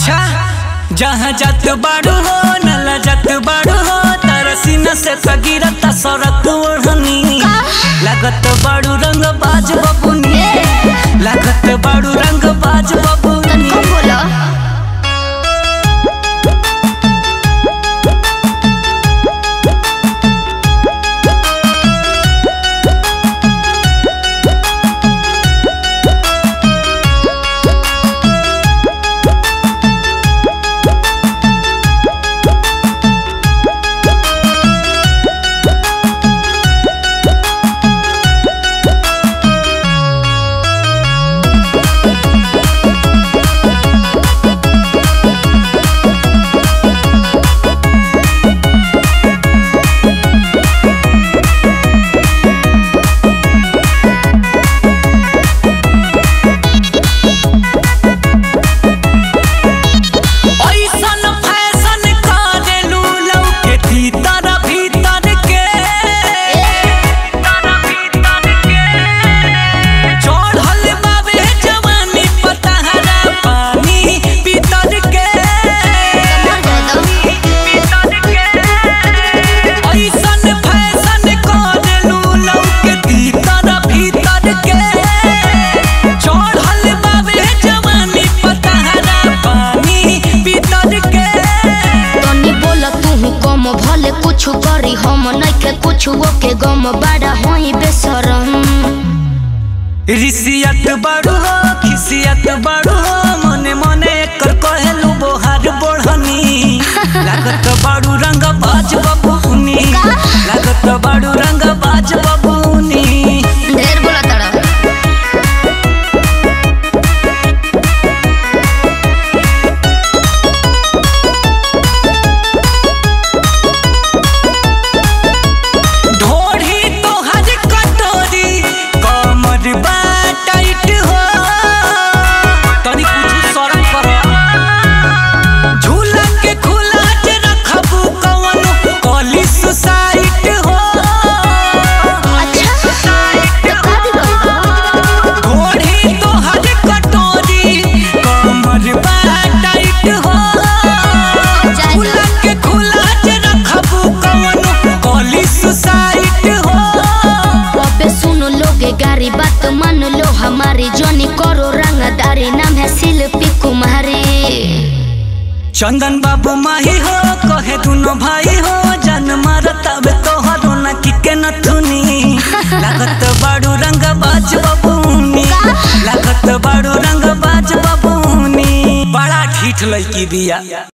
अच्छा जहाँ जात बाड़ू हो नला जात बाड़ू हो तारा सीना से सगिरता सड़क ओढ़नी लागत बाड़ू रंग बाज बबुनी लागत बाड़ू रंग बाज बबुनी तनिको बोलो ऐसन फैशन करेलू लौके भीतर भीतर के चढ़ल बाबे जवानी पतहरा पानी भीतर के ऐसन फैशन करेलू लौके भीतर भीतर के चढ़ल बाबे जवानी पतहरा पानी भीतर के तनी बोला तू कम भले कुछ करी हम नइखे कुछ के गम बड़ा होई बेसरम ऋषियत बड़ू हो खिसियत बड़ू हो मने मने एकर कहेलू बोहार बोढ़नी लागत बड़ू रंग बाज बबूनी लागत बड़ू रंग बाज बबूनी ढेर बोला तड़ा ढोढ़ी तोहर कटोरी कमर बा टाइट हो तनी कुछ शरम कर झूला के खुला जे रखबू कवन कॉली सुसाइट हो अच्छा तो का बिगड़ ढोढ़ी तोहर कटोरी कमर बा टाइट हो झूला के खुला जे रखबू कवन कॉली सुसाइट हो अबे सुनो लोगे गारी बात मान लो हमारी जोनी करो रंगदारी नाम है शिल्पी कुमारी चंदन बाबू माही हो कहे दुनो भाई हो जन मारता बे तोहरो न किके न थुनी लागत बाड़ू रंग बाज बबूनी लागत बाड़ू रंग बाज बबूनी बड़ा ठीठ लड़की बिया